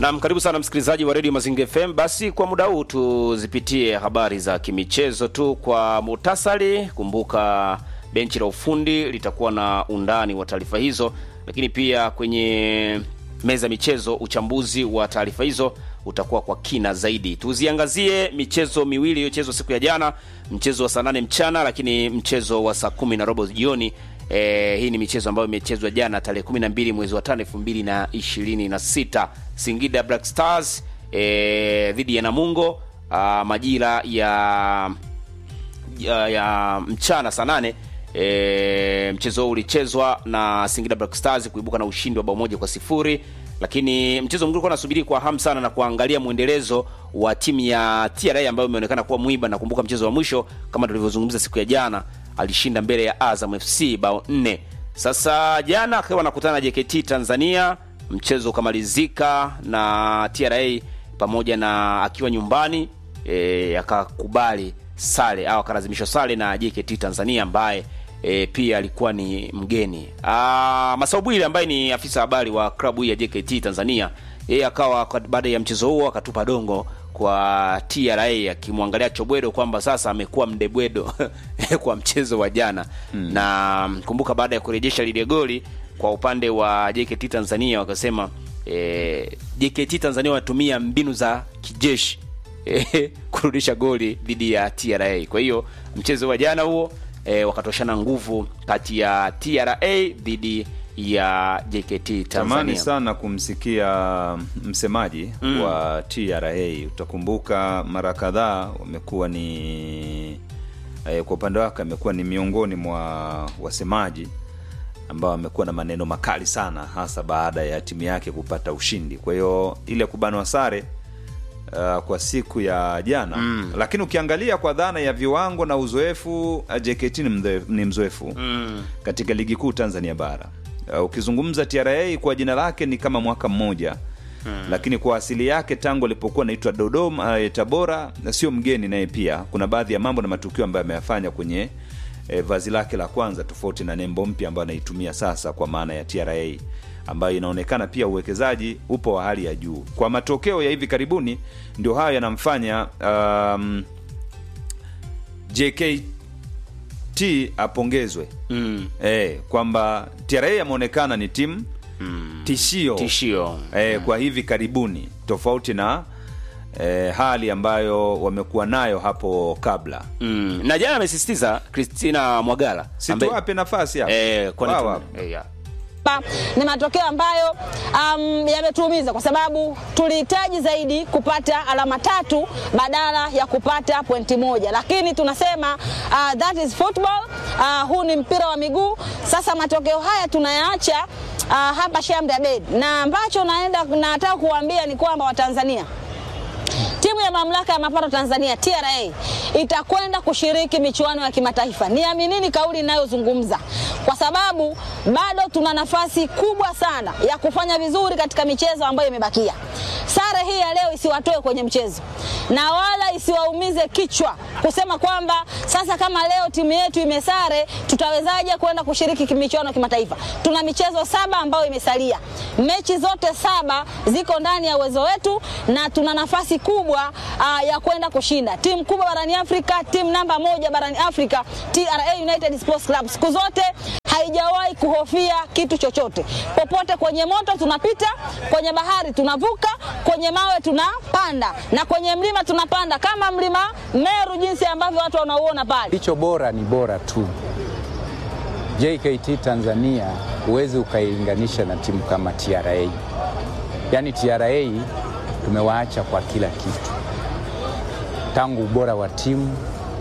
Naam, karibu sana msikilizaji wa Radio Mazingira FM. Basi kwa muda huu tuzipitie habari za kimichezo tu kwa muhtasari. Kumbuka benchi la ufundi litakuwa na undani wa taarifa hizo, lakini pia kwenye meza michezo uchambuzi wa taarifa hizo utakuwa kwa kina zaidi. Tuziangazie michezo miwili iliyochezwa siku ya jana, mchezo wa saa nane mchana, lakini mchezo wa saa kumi na robo jioni. E, hii ni michezo ambayo imechezwa jana tarehe 12 mwezi wa 5 2026. Singida Black Stars e, dhidi ya Namungo a, majira ya, ya, ya mchana saa nane. E, mchezo huu ulichezwa na Singida Black Stars kuibuka na ushindi wa bao moja kwa sifuri lakini mchezo mwingine ulikuwa nasubiri kwa hamu sana na kuangalia mwendelezo wa timu ya TRA ambayo imeonekana kuwa mwiba. Nakumbuka mchezo wa mwisho kama tulivyozungumza siku ya jana, alishinda mbele ya Azam FC bao nne. Sasa jana akiwa anakutana na JKT Tanzania, mchezo ukamalizika na TRA pamoja na akiwa nyumbani e, akakubali sare au akalazimishwa sare na JKT Tanzania ambaye e, pia alikuwa ni mgeni. Masaubwili ambaye ni afisa habari wa klabu hii ya JKT Tanzania, yeye akawa baada ya mchezo huo akatupa dongo kwa TRA akimwangalia Chobwedo kwamba sasa amekuwa mdebwedo kwa mchezo wa jana hmm. Na kumbuka baada ya kurejesha lile goli kwa upande wa JKT Tanzania wakasema e, JKT Tanzania wanatumia mbinu za kijeshi e, kurudisha goli dhidi ya TRA. Kwa hiyo mchezo wa jana huo E, wakatoshana nguvu kati ya TRA dhidi ya JKT Tanzania. Tamani sana kumsikia msemaji mm. wa TRA. Utakumbuka mara kadhaa wamekuwa ni e, kwa upande wake amekuwa ni miongoni mwa wasemaji ambao wamekuwa na maneno makali sana, hasa baada ya timu yake kupata ushindi. Kwa hiyo ile kubanwa sare Uh, kwa siku ya jana mm. Lakini ukiangalia kwa dhana ya viwango na uzoefu JKT ni mzoefu mm. katika ligi kuu Tanzania bara. Uh, ukizungumza TRA kwa jina lake ni kama mwaka mmoja mm. Lakini kwa asili yake tangu alipokuwa naitwa Dodoma uh, Tabora, sio mgeni naye pia kuna baadhi ya mambo na matukio ambayo ameyafanya kwenye eh, vazi lake la kwanza, tofauti na nembo mpya ambayo anaitumia sasa kwa maana ya TRA ambayo inaonekana pia uwekezaji upo wa hali ya juu. Kwa matokeo ya hivi karibuni, ndio hayo yanamfanya um, JKT apongezwe mm. E, kwamba TRA ameonekana ni timu mm. tishio, tishio. E, mm. kwa hivi karibuni tofauti na e, hali ambayo wamekuwa nayo hapo kabla mm. na jana amesisitiza Christina Mwagala situape nafasi hapo e, ni matokeo ambayo um, yametuumiza kwa sababu tulihitaji zaidi kupata alama tatu badala ya kupata pointi moja, lakini tunasema uh, that is football. Uh, huu ni mpira wa miguu. Sasa matokeo haya tunayaacha uh, hapa Shamda Bed, na ambacho naenda nataka kuambia ni kwamba Watanzania timu ya mamlaka ya mapato Tanzania TRA itakwenda kushiriki michuano ya kimataifa. Niaminini kauli inayozungumza, kwa sababu bado tuna nafasi kubwa sana ya kufanya vizuri katika michezo ambayo imebakia. Sare hii ya leo isiwatoe kwenye mchezo na wala isiwaumize kichwa kusema kwamba sasa kama leo timu yetu imesare tutawezaje kwenda kushiriki michuano ya kimataifa. Tuna michezo saba ambayo imesalia, mechi zote saba ziko ndani ya uwezo wetu na tuna nafasi kubwa uh, ya kwenda kushinda. Timu kubwa barani Afrika, timu namba moja barani Afrika, TRA United Sports Club siku zote haijawahi kuhofia kitu chochote. Popote kwenye moto tunapita, kwenye bahari tunavuka, kwenye mawe tunapanda na kwenye mlima tunapanda, kama mlima Meru jinsi ambavyo watu wanauona pale. Kilicho bora ni bora tu. JKT Tanzania huwezi ukailinganisha na timu kama TRA. Yaani TRA tumewaacha kwa kila kitu, tangu ubora wa timu,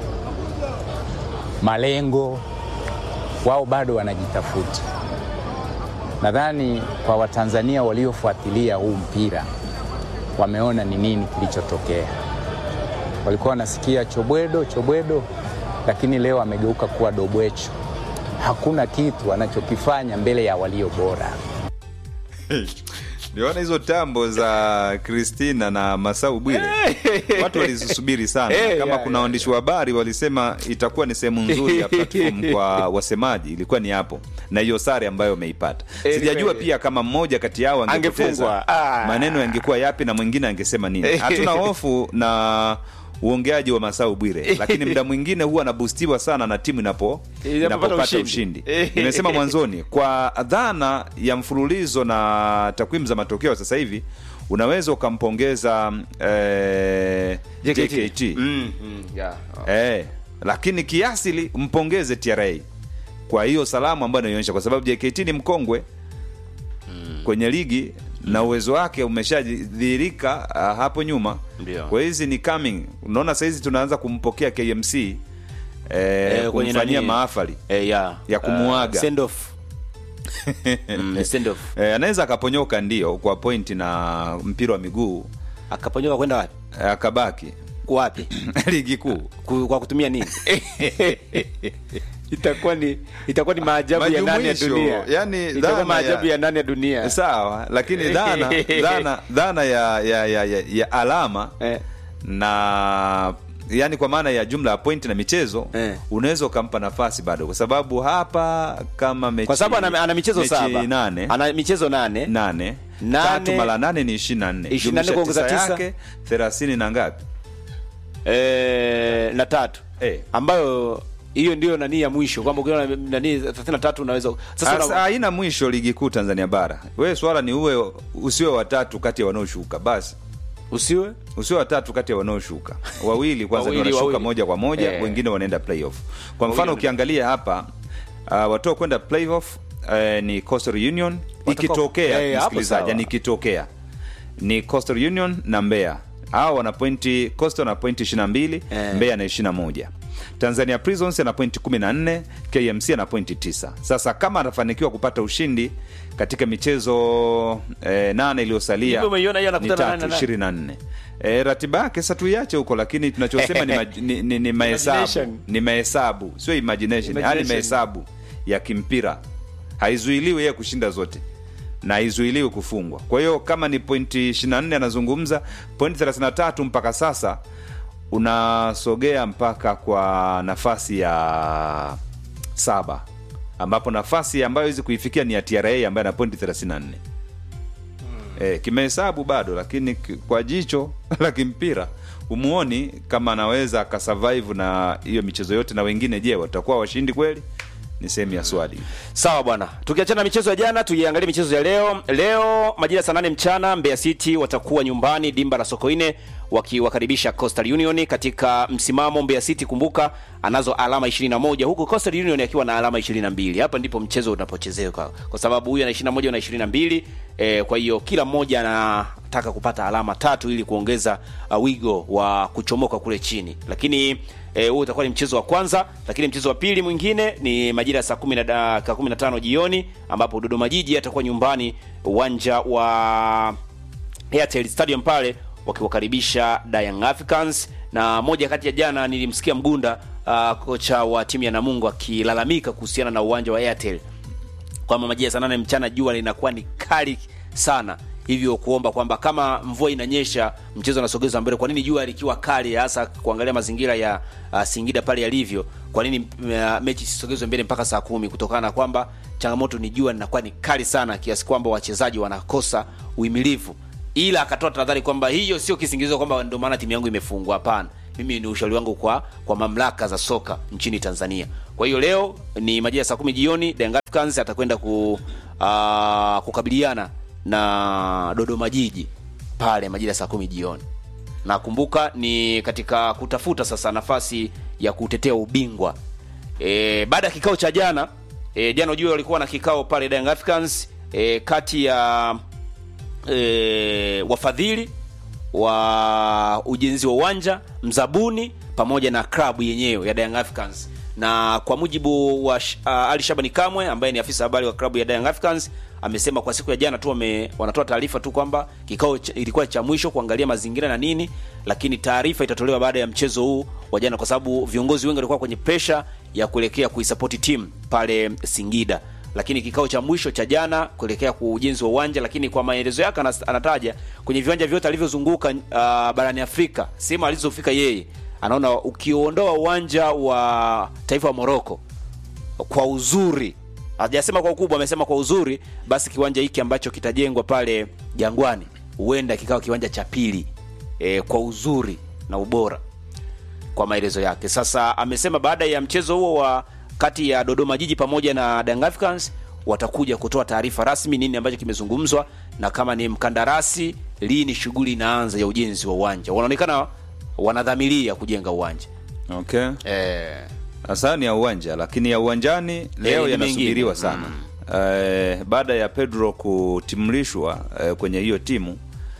malengo wao bado wanajitafuta. Nadhani kwa Watanzania waliofuatilia huu mpira wameona ni nini kilichotokea. Walikuwa wanasikia chobwedo chobwedo, lakini leo amegeuka kuwa dobwecho. Hakuna kitu anachokifanya mbele ya walio bora. Niona hizo tambo za Kristina na Masau Bwire, watu walizisubiri sana. Eh, Kama ya, kuna ya, waandishi wa habari walisema itakuwa ni sehemu nzuri ya platform kwa wasemaji, ilikuwa ni hapo na hiyo sare ambayo wameipata. Eh, Sijajua kweli. pia kama mmoja kati yao angepoteza Angefungwa. Ah. maneno yangekuwa yapi na mwingine angesema nini. Hatuna hofu na uongeaji wa Masau Bwire, lakini muda mwingine huwa anabustiwa sana na timu inapo Inapopata inapopata ushindi. ushindi. Nimesema mwanzoni kwa dhana ya mfululizo na takwimu za matokeo sasa hivi unaweza ukampongeza eh, JKT, Mm, mm, yeah. Oh. Eh, lakini kiasili mpongeze TRA kwa hiyo salamu ambayo anaionyesha, kwa sababu JKT ni mkongwe kwenye ligi na uwezo wake umeshadhihirika uh, hapo nyuma. Ndio. Kwa hizi ni coming, unaona sahizi tunaanza kumpokea KMC eh, Eh, kwenye kumfanyia nani? mahafali Eh, yeah. ya kumuaga. Uh, send off. Mm, send off. eh, anaweza akaponyoka ndio kwa pointi na mpira wa miguu Akaponyoka kwenda wapi? eh, akabaki Wapi? ligi kuu Ku- kwa kutumia nini? itakuwa ni itakuwa ni maajabu ya nane ya Majumuisho, dunia. yani itakuwa dhana maajabu ya- ya nane ya dunia. sawa lakini dhana dhana dhana ya, ya, ya, ya, ya alama Eh. na yani kwa maana ya jumla ya pointi na michezo Eh. unaweza ukampa nafasi bado kwa sababu hapa kama mechi Kwa sababu ana, ana michezo mechi saba. nane Ana michezo nane. nane Nane- tatu mara nane ni ishirini na nne 24 kuongeza Jumlisha tisa. yake thelathini na ngapi Eh, na tatu. Eh. Ambayo hiyo ndio nani ya mwisho kwamba ukiona nani 33 unaweza sasa Asa- una, haina mwisho ligi kuu tanzania bara wewe swala ni uwe usiwe watatu kati ya wanaoshuka basi usiwe usio watatu kati ya wanaoshuka wawili kwanza ndio Wawili, wanashuka wawili. moja kwa moja Eh. wengine wanaenda playoff kwa mfano Wawili ukiangalia hapa uh, watoa kwenda playoff uh, ni Coastal Union Watakuwa- ikitokea Eh, hapo msikilizaji sawa. yani ikitokea ni Coastal Union na Mbeya hao wana pointi Coastal na pointi 22 Eh. Mbeya na 21 Tanzania Prisons ana pointi 14 KMC ana pointi 9 sasa kama atafanikiwa kupata ushindi katika michezo eh, nane iliyosalia Hivyo umeiona hiyo ni anakutana nane tatu na nane? ishirini na nne e, ratiba yake sasa tuiache huko lakini tunachosema ni, maj- ni, ni, ni mahesabu Imagination. ni mahesabu sio imagination, yani Imagination. mahesabu ya kimpira haizuiliwi yeye kushinda zote na haizuiliwi kufungwa kwa hiyo kama ni pointi 24 anazungumza pointi 33 mpaka sasa unasogea mpaka kwa nafasi ya saba ambapo nafasi ambayo hizi kuifikia ni ya tra ambayo ana pointi 34 eh, kimahesabu bado lakini ki- kwa jicho la kimpira umuoni kama anaweza akasurvive na hiyo michezo yote na wengine je watakuwa washindi kweli ni sehemu ya swali Sawa bwana, tukiachana na michezo ya jana, tuiangalie michezo ya leo. Leo majira saa nane mchana Mbeya City watakuwa nyumbani dimba la Sokoine wakiwakaribisha Coastal Union katika msimamo. Mbeya City kumbuka, anazo alama 21 huku Coastal Union akiwa na alama 22. Hapa ndipo mchezo unapochezeka kwa sababu huyu ana 21 na 22. E, kwa hiyo kila mmoja anataka kupata alama tatu ili kuongeza uh, wigo wa kuchomoka kule chini, lakini Eh, huo utakuwa ni mchezo wa kwanza, lakini mchezo wa pili mwingine ni majira ya saa 10 na dakika 15 jioni ambapo Dodoma Jiji atakuwa nyumbani uwanja wa Airtel Stadium pale wakiwakaribisha Young Africans. Na moja kati ya jana nilimsikia Mgunda uh, kocha wa timu ya Namungo akilalamika kuhusiana na uwanja wa Airtel kwamba majira ya saa nane mchana jua linakuwa ni kali sana hivyo kuomba kwamba kama mvua inanyesha mchezo unasogezwa mbele kwa nini jua likiwa kali hasa kuangalia mazingira ya uh, singida pale yalivyo kwa nini uh, mechi isisogezwe mbele mpaka saa kumi kutokana na kwamba changamoto ni jua linakuwa ni kali sana kiasi kwamba wachezaji wanakosa uimilivu ila akatoa tahadhari kwamba hiyo sio kisingizio kwamba ndio maana timu yangu imefungwa hapana mimi ni ushauri wangu kwa kwa mamlaka za soka nchini tanzania kwa hiyo leo ni majira ya saa kumi jioni Young Africans atakwenda ku, uh, kukabiliana na dodoma jiji pale majira ya saa kumi jioni na kumbuka ni katika kutafuta sasa nafasi ya kutetea ubingwa e, baada ya kikao cha jana e, jana ujue walikuwa na kikao pale Young Africans e, kati ya e, wafadhili wa ujenzi wa uwanja mzabuni pamoja na klabu yenyewe ya Young Africans na kwa mujibu wa uh, Ali Shabani Kamwe ambaye ni afisa habari wa klabu ya Young Africans amesema kwa siku ya jana tu wame, wanatoa taarifa tu kwamba kikao ch, ilikuwa cha mwisho kuangalia mazingira na nini, lakini taarifa itatolewa baada ya mchezo huu wa jana, kwa sababu viongozi wengi walikuwa kwenye pressure ya kuelekea kuisapoti timu pale Singida lakini kikao cha mwisho cha jana kuelekea kwa ujenzi wa uwanja, lakini kwa maelezo yake anas- anataja kwenye viwanja vyote alivyozunguka uh, barani Afrika, sehemu alizofika yeye, anaona ukiondoa uwanja wa taifa wa Morocco kwa uzuri, hajasema kwa ukubwa, amesema kwa uzuri, basi kiwanja hiki ambacho kitajengwa pale Jangwani huenda kikawa kiwanja cha pili e, kwa uzuri na ubora kwa maelezo yake. Sasa amesema baada ya mchezo huo wa kati ya Dodoma Jiji pamoja na Young Africans watakuja kutoa taarifa rasmi nini ambacho kimezungumzwa na kama ni mkandarasi, lini shughuli inaanza ya ujenzi wa uwanja. Wanaonekana wanadhamiria kujenga uwanja okay eh, hasa ni ya uwanja lakini ya uwanjani leo ni yanasubiriwa mengine. sana Eh, baada ya pedro kutimlishwa eh, kwenye hiyo timu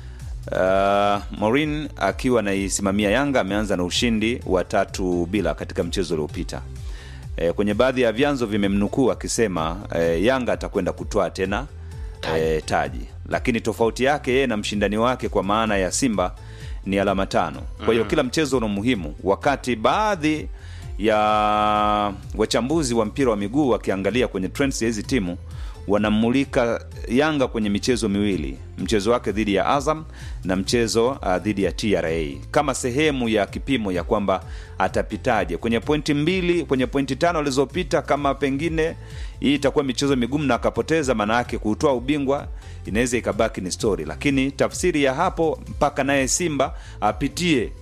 uh, Morin akiwa anaisimamia Yanga ameanza na ushindi wa tatu bila katika mchezo uliopita. E, kwenye baadhi ya vyanzo vimemnukuu akisema e, Yanga atakwenda kutwaa tena e, taji, lakini tofauti yake yeye na mshindani wake kwa maana ya Simba ni alama tano. Kwa hiyo kila mchezo una umuhimu, wakati baadhi ya wachambuzi wa mpira wa miguu wakiangalia kwenye trends ya hizi timu wanamulika Yanga kwenye michezo miwili, mchezo wake dhidi ya Azam na mchezo uh, dhidi ya TRA kama sehemu ya kipimo ya kwamba atapitaje kwenye pointi mbili, kwenye pointi tano alizopita. Kama pengine hii itakuwa michezo migumu na akapoteza, maana yake kutoa ubingwa inaweza ikabaki ni story, lakini tafsiri ya hapo mpaka naye Simba apitie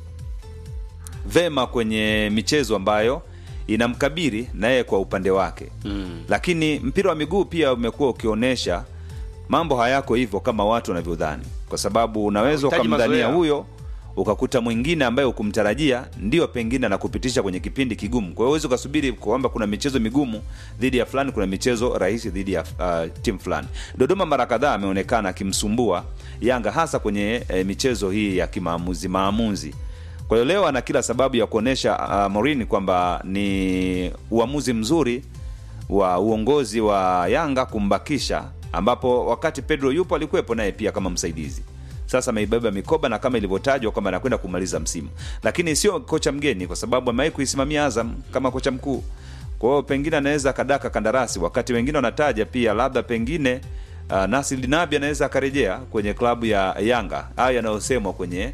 vema kwenye michezo ambayo inamkabiri naye kwa upande wake mm. Lakini mpira wa miguu pia umekuwa ukionyesha mambo hayako hivyo kama watu wanavyodhani, kwa sababu unaweza Unahitaji ukamdhania mazoea. huyo ukakuta mwingine ambaye ukumtarajia ndio pengine anakupitisha kwenye kipindi kigumu. Kwa hiyo huwezi ukasubiri kwamba kuna michezo migumu dhidi ya fulani, kuna michezo rahisi dhidi ya uh, timu fulani. Dodoma mara kadhaa ameonekana akimsumbua Yanga hasa kwenye eh, michezo hii ya kimaamuzi maamuzi kwa hiyo leo ana kila sababu ya kuonyesha uh, Morini kwamba ni uamuzi mzuri wa uongozi wa Yanga kumbakisha, ambapo wakati Pedro yupo alikuwepo naye pia kama msaidizi. Sasa ameibeba mikoba na kama ilivyotajwa kwamba anakwenda kumaliza msimu, lakini sio kocha mgeni, kwa sababu amewahi kuisimamia Azam kama kocha mkuu. Kwa hiyo pengine anaweza akadaka kandarasi, wakati wengine wanataja pia labda pengine uh, Nasri Nabi anaweza akarejea kwenye klabu ya Yanga. Hayo yanayosemwa kwenye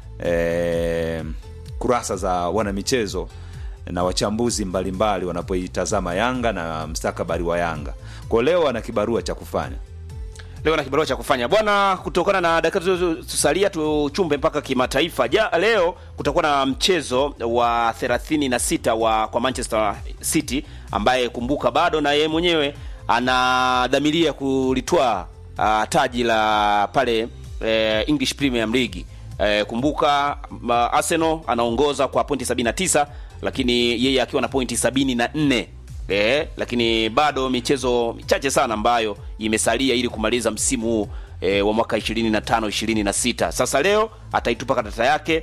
eh, kurasa za wanamichezo na wachambuzi mbalimbali wanapoitazama Yanga na mstakabali wa Yanga. Kwa leo ana kibarua cha kufanya. leo na kibarua cha kufanya bwana. Kutokana na dakika tusalia, tuchumbe mpaka kimataifa. Ja, leo kutakuwa na mchezo wa 36 wa kwa Manchester City, ambaye kumbuka bado na yeye mwenyewe anadhamiria kulitwaa uh, taji la pale eh, English Premier League. Eh, kumbuka ma, Arsenal anaongoza kwa pointi 79 lakini yeye akiwa na pointi 74 eh, lakini bado michezo michache sana ambayo imesalia ili kumaliza msimu huu eh, wa mwaka 25 26. Sasa leo ataitupa karata yake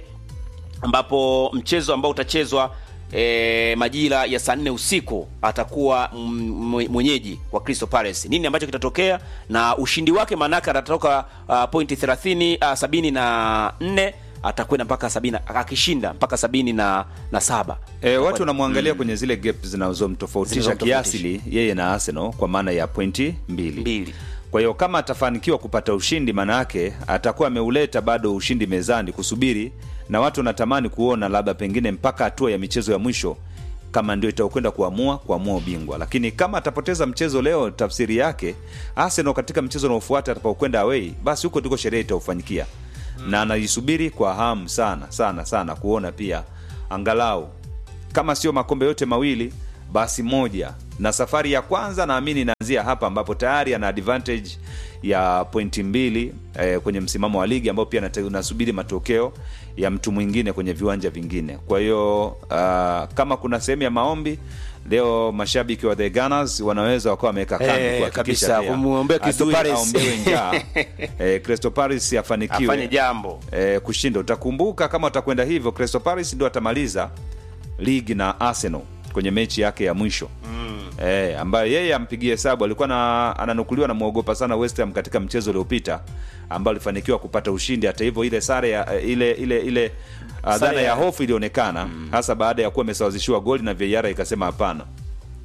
ambapo mchezo ambao utachezwa e, majira ya saa nne usiku atakuwa m- mwenyeji wa Crystal Palace. Nini ambacho kitatokea na ushindi wake, maanake atatoka uh, pointi 30 uh, sabini na nne atakwenda mpaka sabini akishinda mpaka sabini na, na saba E, watu wanamwangalia kwenye zile gap zinazomtofautisha Zinazomtofautisha. kiasili yeye na Arsenal kwa maana ya pointi mbili. mbili Kwa hiyo kama atafanikiwa kupata ushindi, maana yake atakuwa ameuleta bado ushindi mezani kusubiri, na watu wanatamani kuona labda pengine mpaka hatua ya michezo ya mwisho kama ndio itakwenda kuamua kuamua ubingwa. Lakini kama atapoteza mchezo leo, tafsiri yake Arsenal katika mchezo unaofuata atakapokwenda away, basi huko ndiko sherehe itaufanyikia na anaisubiri kwa hamu sana sana sana kuona pia angalau kama sio makombe yote mawili basi moja na safari ya kwanza naamini inaanzia hapa ambapo tayari ana advantage ya pointi mbili eh, kwenye msimamo wa ligi ambao pia nata- unasubiri matokeo ya mtu mwingine kwenye viwanja vingine kwa hiyo uh, kama kuna sehemu ya maombi leo mashabiki wa the Gunners wanaweza wakawa wameweka kambi Eh, kuhakikisha kabisa, pia kumwombea Crystal adui Palace. aombewe njaa eh, Crystal Palace afanikiwe afanye jambo eh, kushinda. Utakumbuka kama utakwenda hivyo, Crystal Palace ndio atamaliza ligi na Arsenal kwenye mechi yake ya mwisho mm. eh, ambayo yeye ampigie hesabu. Alikuwa na, ananukuliwa namwogopa sana West Ham katika mchezo uliopita ambao alifanikiwa kupata ushindi. Hata hivyo ile sare ya, eh, ile ile ile uh, Sare dhana ya ya- hofu ilionekana hasa baada ya kuwa amesawazishiwa goli na VAR ikasema hapana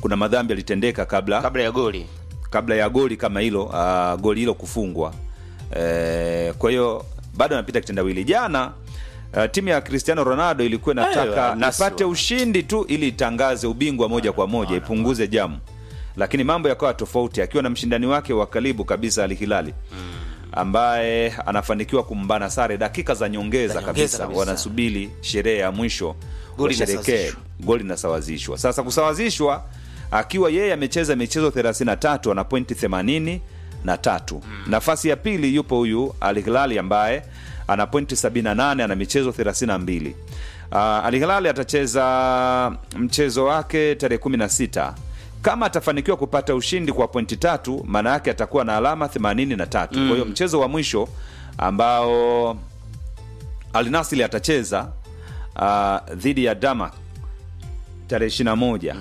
kuna madhambi yalitendeka kabla kabla ya goli kabla ya goli kama hilo uh, goli hilo kufungwa e, kwa hiyo bado anapita kitendawili jana Uh, timu ya Cristiano Ronaldo ilikuwa inataka Ayo, nasi ipate wa- ushindi tu ili itangaze ubingwa moja kwa moja ipunguze jamu, lakini mambo yakawa tofauti, akiwa na mshindani wake wa karibu kabisa Al Hilali ambaye anafanikiwa kumbana sare dakika za nyongeza, Za nyongeza kabisa. kabisa. Wanasubiri sherehe ya mwisho Goli washerekee linasawazishwa. goli linasawazishwa. Sasa kusawazishwa, akiwa yeye amecheza michezo 33 ana pointi 80 na tatu. Nafasi ya pili yupo huyu Al Hilali ambaye ana pointi 78 ana michezo 32. Uh, Al Hilali atacheza mchezo wake tarehe 16 kama atafanikiwa kupata ushindi kwa pointi tatu, maana yake atakuwa na alama 83. Kwa hiyo mchezo wa mwisho ambao Al Nassr atacheza uh, dhidi ya Damak tarehe 21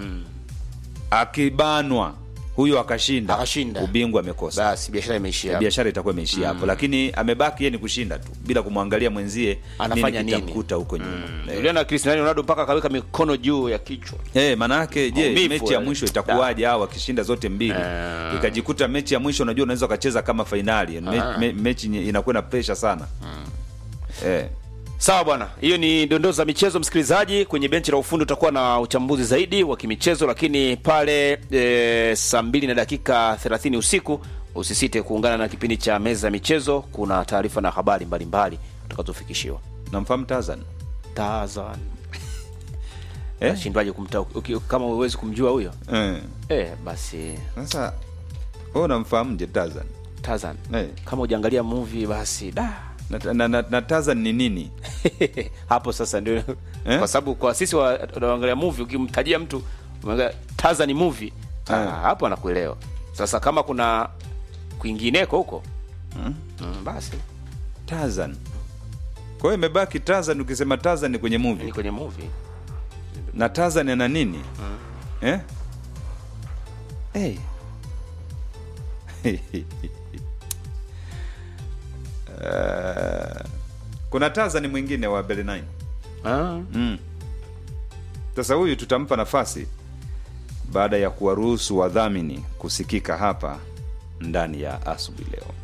akibanwa huyo akashinda, Akashinda. ubingwa amekosa basi biashara imeishia hapo. biashara itakuwa imeishia hapo, lakini amebaki yeye ni kushinda tu bila kumwangalia mwenzie Anafanya nini? kitamkuta huko nyuma Eh, Juliana Cristiano Ronaldo mpaka akaweka mikono juu ya kichwa Eh, manake je, Maumivu mechi ya yale. mwisho itakuwaje hao wakishinda zote mbili? Eh. Ikajikuta mechi ya mwisho unajua unaweza ukacheza kama fainali. Me, Ah. me, mechi nye- inakuwa na pressure sana. Eh. Sawa bwana, hiyo ni dondoo za michezo. Msikilizaji, kwenye benchi la ufundi utakuwa na uchambuzi zaidi wa kimichezo, lakini pale e, saa mbili na dakika 30 usiku usisite kuungana na kipindi cha meza ya michezo. Kuna taarifa na habari mbalimbali utakazofikishiwa. Namfahamu Tazan? Tazan Eh? nashindwaje kumta uki- kama huwezi kumjua huyo Eh. eh, basi Sasa wewe unamfahamu je Tazan? Tazan Eh. kama ujaangalia movie basi da Na, na, na, na Tazan ni nini? hapo sasa ndio Eh? kwa sababu kwa sisi wa- wanaangalia movie ukimtajia mtu umeangalia Tarzan movie ah, hapo anakuelewa sasa kama kuna kwingineko huko mm, basi Tazan. Kwa hiyo imebaki Tazan ukisema Tazan ni kwenye ni movie. kwenye movie Na Tazan ana nini? Eh? Hey. Uh, kuna Tazan mwingine wa Beli9. ah. Mm. Sasa huyu tutampa nafasi baada ya kuwaruhusu wadhamini kusikika hapa ndani ya asubuhi leo.